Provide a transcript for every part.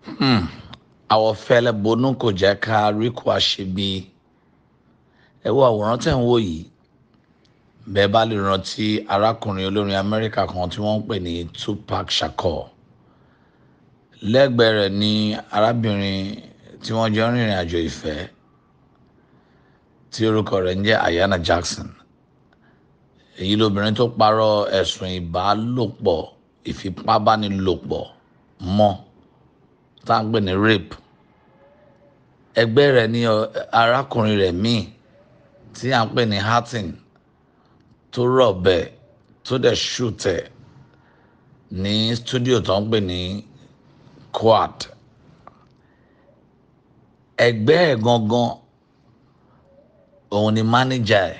àwọ̀fẹ́lẹ́ bonú kò jẹ́ ká rí kó a ṣe bí ẹ wo àwòrán tẹ̀ ń wò yìí bẹ́ẹ̀ bá lè rántí arákùnrin olórin amẹ́ríkà kan tí wọ́n ń pè ní Tupac Shakur lẹ́gbẹ̀ẹ́ rẹ̀ ní arábìnrin tí wọ́n jọ ń rìnrìn àjò ìfẹ́ tí orúkọ rẹ̀ ń jẹ́ Ayanna Jackson èyí lobìnrin tó parọ́ ẹ̀sùn ìbálòpọ̀ ìfipábánilòpọ̀ mọ́ tá à ń pè ní rape ẹgbẹ́ rẹ̀ ní arákùnrin rẹ̀ míì tí à ń pè ní Hatton tó rọ̀ bẹ́ẹ̀ tó dẹ̀ ṣùtẹ̀ ní stúdíò tó ń pè ní Quad ẹgbẹ́ ẹ̀ gangan òun ni mánéjà ẹ̀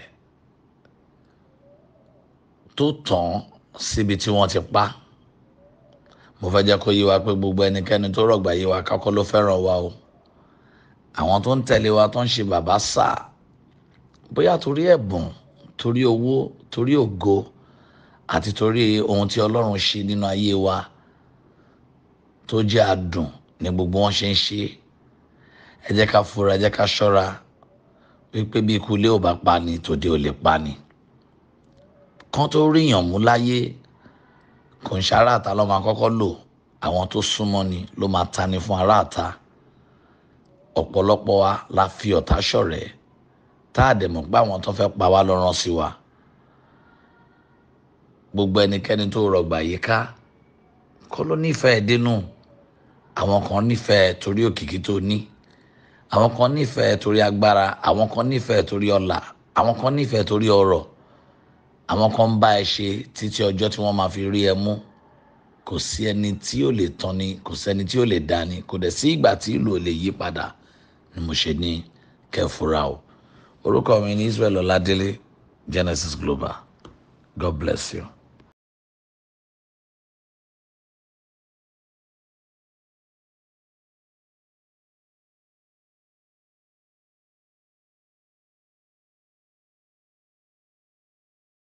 tó tàn síbi tí wọ́n ti pa mo fẹ́ jẹ́ kó yé wa pé gbogbo ẹnikẹ́ni tó rọ̀gbà yé wa kákọ́ ló fẹ́ràn wa o àwọn tó ń tẹ̀lé wa tó ń ṣe bàbá sà bóyá torí ẹ̀bùn torí owó torí ògo àti torí ohun tí Ọlọ́run ṣe nínú ayé wa tó jẹ́ àdùn ní gbogbo wọn ṣe ń ṣe ẹ jẹ́ ká fura ẹ jẹ́ ká ṣọ́ra wípé bí ikú ilé ò bá pa ni tòde ò lè pa ni kán tó ríyàn mú láyé kò ń ṣe aráàta ló máa kọ́kọ́ lò àwọn tó súnmọ́ ni ló máa ta ni fún aráàta ọ̀pọ̀lọpọ̀ wa la fi ọ̀tá ṣọ̀rẹ́ tá a dẹ̀ mọ̀ pé àwọn tó fẹ́ pa wá ló rán sí wa gbogbo ẹnikẹ́ni tó rọgbà yìí ká kọ́ ló nífẹ̀ẹ́ dénú àwọn kan nífẹ̀ẹ́ torí òkìkí tó ní àwọn kan nífẹ̀ẹ́ torí agbára àwọn kan nífẹ̀ẹ́ torí ọlà àwọn kan nífẹ̀ẹ́ torí ọrọ̀ àwọn kan ń bá ẹ ṣe títí ọjọ́ tí wọ́n máa fi rí ẹ mú kò sí ẹni tí ò lè tán ni kò sẹ́ni tí ò lè dá ni kò dẹ̀ sí ìgbà tí ìlú ò lè yí padà ni mo ṣe ní kẹfura o orúkọ mi ní Israel Ọládélé Genesis Global God bless you.